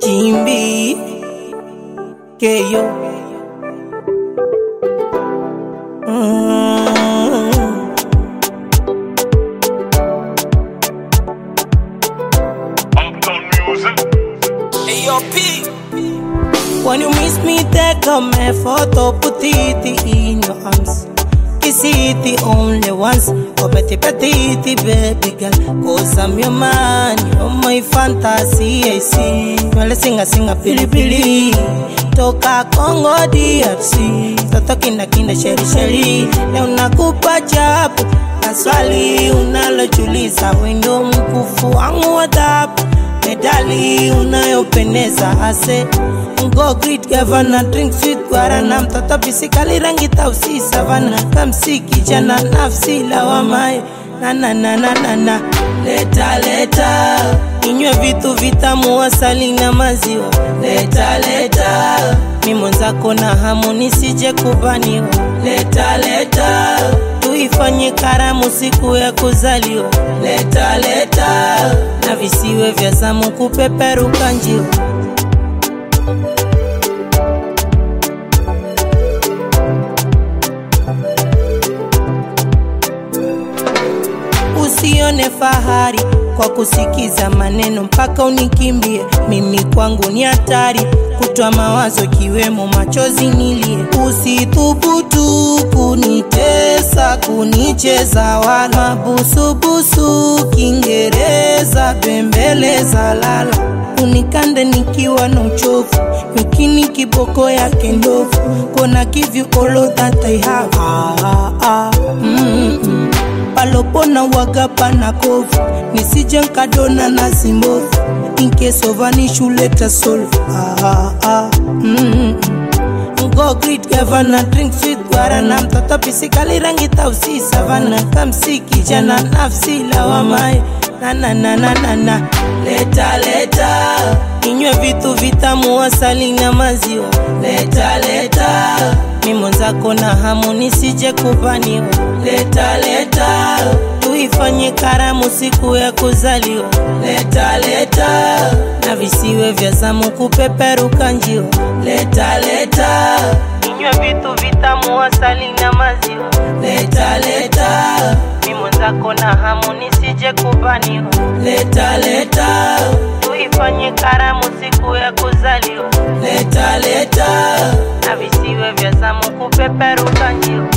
Jimbi Keyo mm. Uptown music. When you miss me, take a my photo, put it in your arms. Kiss it the only once. Oh, petty, petty, baby girl. Cause I'm your man, you're my fantasy. I see. Well, singa, singa, pili, pili. Toka Congo DRC. Toto kinda, kinda, sheri, sheri. Leo nakupa chapu. Na swali unalojuliza, wendo mkufu wangu wa dhahabu medali unayopendeza ase Go greet governor drink sweet guarana mtoto bisikali rangi tausi savana kamsi kijana nafsi lawamae na na na na na na leta leta inywe vitu vitamu asali na maziwa leta leta mimo zako na hamu nisije kubaniwa leta leta tuifanye karamu siku ya kuzaliwa leta leta na visiwe vya zamu kupeperuka njiwa usione fahari kwa kusikiza maneno mpaka unikimbie. Mimi kwangu ni hatari kutoa mawazo kiwemo machozi nilie. Usithubutu kunitesa, kunicheza wala mabusubusu, Kiingereza bembeleza lala unikande nikiwa na uchovu yukini kiboko yake ndovu kona give you all that I have ah, ah, ah. Mm -mm palopona waga pana kovu nisije nkadona na zimbovu inkesovanishuleta solve ah, ah, mm, Go greet governor drink sweet guarana mtoto pisikali rangi tausi savana kamsi kijana nafsi lawamae na na na na na na leta leta inywe vitu vitamu asali na maziwa leta leta mimo zako na hamu nisije kubaniwa leta leta tuifanye karamu siku ya kuzaliwa leta leta na visiwe vya zamu kupeperuka njiwa leta leta inywe vitu vitamu asali na maziwa leta leta mimo zako na hamu nisije kubaniwa leta leta tuifanye karamu siku ya kuzaliwa leta leta na visiwe vya zamu kupeperuka njiwa